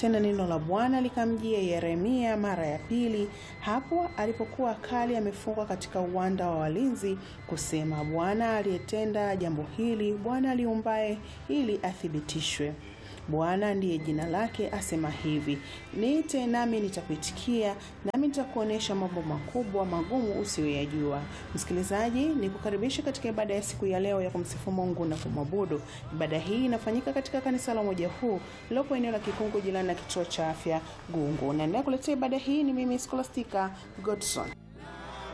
Tena neno la Bwana likamjia Yeremia mara ya pili, hapo alipokuwa kali amefungwa katika uwanda wa walinzi, kusema, Bwana aliyetenda jambo hili, Bwana aliumbaye ili athibitishwe. Bwana ndiye jina lake, asema hivi, niite nami nitakuitikia, nami nitakuonyesha mambo makubwa magumu usiyoyajua. Msikilizaji, ni kukaribisha katika ibada ya siku ya leo ya kumsifu Mungu na kumwabudu. Ibada hii inafanyika katika kanisa la Umoja Huu lilopo eneo la Kikungu, jirani na kituo cha afya Gungu. Naendelea kuletea ibada hii ni mimi Scholastica Godson.